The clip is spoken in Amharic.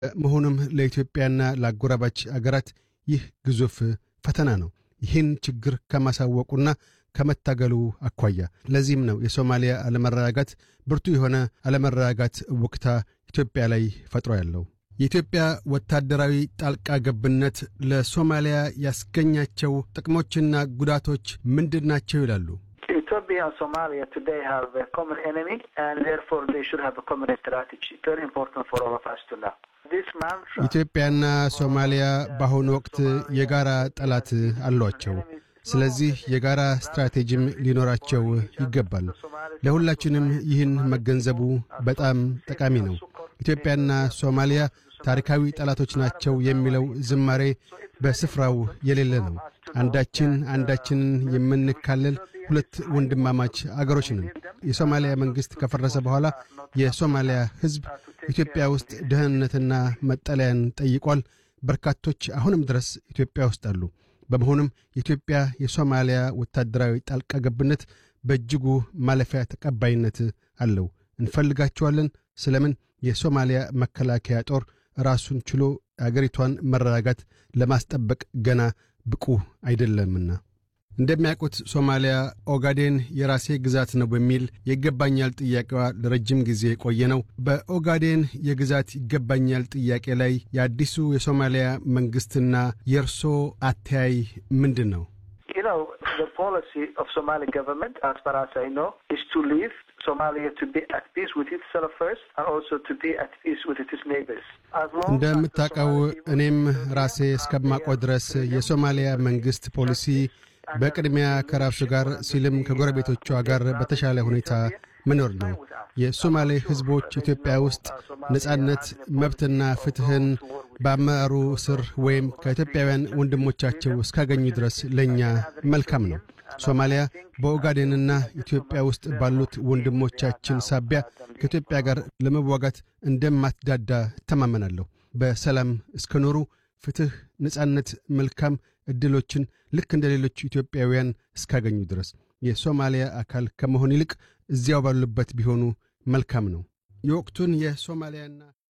መሆኑም ለኢትዮጵያና ለአጎራባች አገራት ይህ ግዙፍ ፈተና ነው። ይህን ችግር ከማሳወቁና ከመታገሉ አኳያ ለዚህም ነው የሶማሊያ አለመረጋጋት ብርቱ የሆነ አለመረጋጋት ወቅታ ኢትዮጵያ ላይ ፈጥሮ ያለው። የኢትዮጵያ ወታደራዊ ጣልቃ ገብነት ለሶማሊያ ያስገኛቸው ጥቅሞችና ጉዳቶች ምንድን ናቸው ይላሉ? Ethiopia and Somalia today have a common enemy and therefore they should have a common strategy. Very important for all of us to know. This mantra ኢትዮጵያና ሶማሊያ በአሁኑ ወቅት የጋራ ጠላት አሏቸው። ስለዚህ የጋራ ስትራቴጂም ሊኖራቸው ይገባል። ለሁላችንም ይህን መገንዘቡ በጣም ጠቃሚ ነው። ኢትዮጵያና ሶማሊያ ታሪካዊ ጠላቶች ናቸው የሚለው ዝማሬ በስፍራው የሌለ ነው። አንዳችን አንዳችንን የምንካለል ሁለት ወንድማማች አገሮች ነን። የሶማሊያ መንግሥት ከፈረሰ በኋላ የሶማሊያ ሕዝብ ኢትዮጵያ ውስጥ ደህንነትና መጠለያን ጠይቋል። በርካቶች አሁንም ድረስ ኢትዮጵያ ውስጥ አሉ። በመሆኑም የኢትዮጵያ የሶማሊያ ወታደራዊ ጣልቃ ገብነት በእጅጉ ማለፊያ ተቀባይነት አለው። እንፈልጋቸዋለን። ስለምን የሶማሊያ መከላከያ ጦር ራሱን ችሎ አገሪቷን መረጋጋት ለማስጠበቅ ገና ብቁ አይደለምና። እንደሚያውቁት ሶማሊያ ኦጋዴን የራሴ ግዛት ነው በሚል የይገባኛል ጥያቄዋ ለረጅም ጊዜ የቆየ ነው። በኦጋዴን የግዛት ይገባኛል ጥያቄ ላይ የአዲሱ የሶማሊያ መንግሥትና የእርሶ አተያይ ምንድን ነው? You know, the policy of Somali government, as far as I know, is to leave Somalia to be at peace with itself first and also to be at peace with its neighbors. As long as እንደምታውቀው እኔም ራሴ እስከማውቀው ድረስ የሶማሊያ መንግሥት ፖሊሲ በቅድሚያ ከራሱ ጋር ሲልም ከጎረቤቶቿ ጋር በተሻለ ሁኔታ መኖር ነው። የሶማሌ ሕዝቦች ኢትዮጵያ ውስጥ ነጻነት፣ መብትና ፍትሕን በአመራሩ ስር ወይም ከኢትዮጵያውያን ወንድሞቻቸው እስካገኙ ድረስ ለእኛ መልካም ነው። ሶማሊያ በኦጋዴንና ኢትዮጵያ ውስጥ ባሉት ወንድሞቻችን ሳቢያ ከኢትዮጵያ ጋር ለመዋጋት እንደማትዳዳ እተማመናለሁ። በሰላም እስከኖሩ ፍትሕ፣ ነጻነት፣ መልካም ዕድሎችን ልክ እንደ ሌሎች ኢትዮጵያውያን እስካገኙ ድረስ የሶማሊያ አካል ከመሆን ይልቅ እዚያው ባሉበት ቢሆኑ መልካም ነው። የወቅቱን የሶማሊያና